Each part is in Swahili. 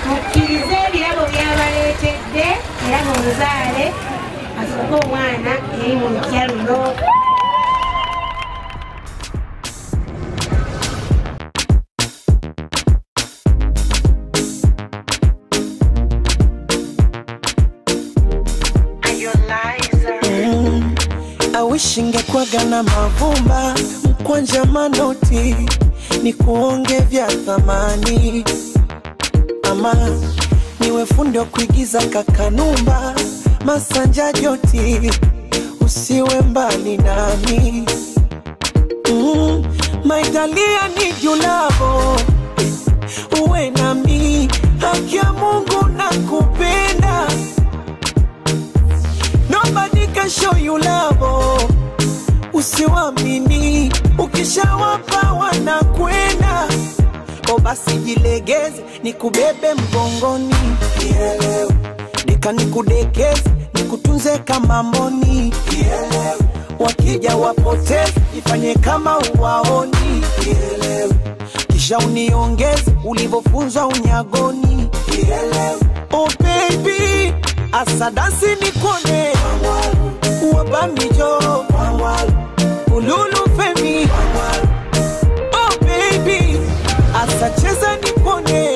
mukkirize ebirabo byabaleetedde era mumuzaale afuge omwana eri mu lutya luno Mm, I wish ingekwaga na mavumba mkwanja manoti ni kuonge vya thamani ama niwe fundi wa kuigiza kakanumba masanja joti usiwe mbali nami mm, maitalia ni julavo uwe nami haki ya mungu na kupenda Nobody can show you love. Usiwamini, ukishawapa wanakwenda. O basi jilegeze, nikubebe mgongoni, Nielewe. nika nikudekeze, nikutunze kama mboni, Nielewe. wakija wapoteze, ifanye kama uwaoni, Nielewe. kisha uniongeze ulivyofunzwa unyagoni, Nielewe. oh baby asadasi nikone wabamijo ululu femi oh baby asacheza nikone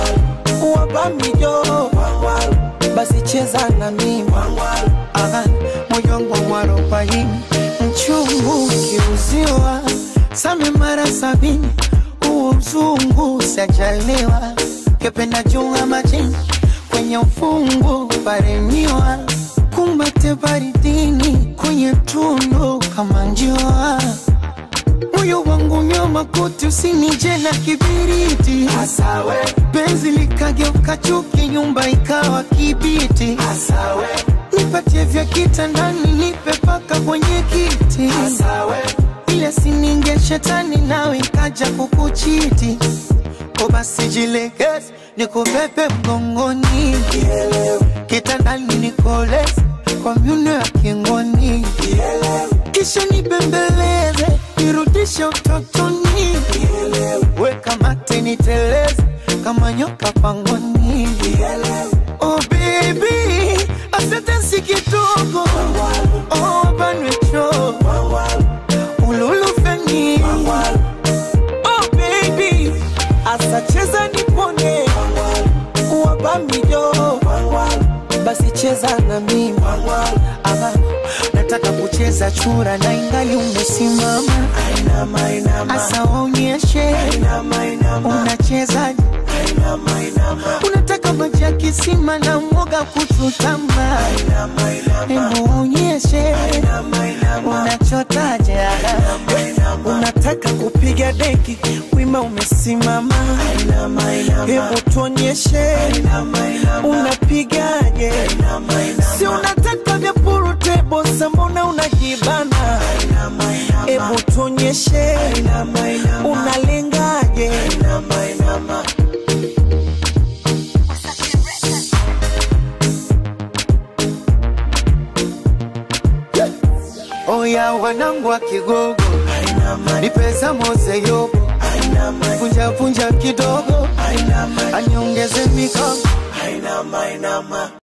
wabamijo basi cheza na mimi Aha, moyo wangu mwarobaini mchungu ukiuziwa same mara sabini huo uzungu sajaliwa kependa junga majini kwenye ufungu paremiwa kumbate baridini kwenye tundu kama njua moyo wangu nyoma kuti usinije na kibiriti Asawe. penzi likageuka chuki nyumba ikawa kibiti Asawe. nipatie vya kitandani nipe paka kwenye kiti Asawe. ile sininge shetani nawe ikaja kukuchiti o basi jilegeze nikubebe mgongoni kitandani nikoleze kwa myuno ya kingoni kisha nibembeleze nirudishe utotoni weka mate niteleze kama nyoka pangoni oh baby asante si kidogo oh banwecho ululu feni oh baby asacheza nipone wabamijo basi cheza na mimi Ama, nataka kucheza chura na ingali umesimama asa waonyeshe unachezaje unataka maji ya kisima na mwoga kuchutama hebu waonyeshe unachotaje unataka kupiga deki wima umesimama hebu tuonyeshe unapigaje si unataka vya purutebo sambona unajibana hebu tuonyeshe unalengaje oya wanangu wa kigogo ni pesa mose yobo punja punja kidogo aniongeze mikono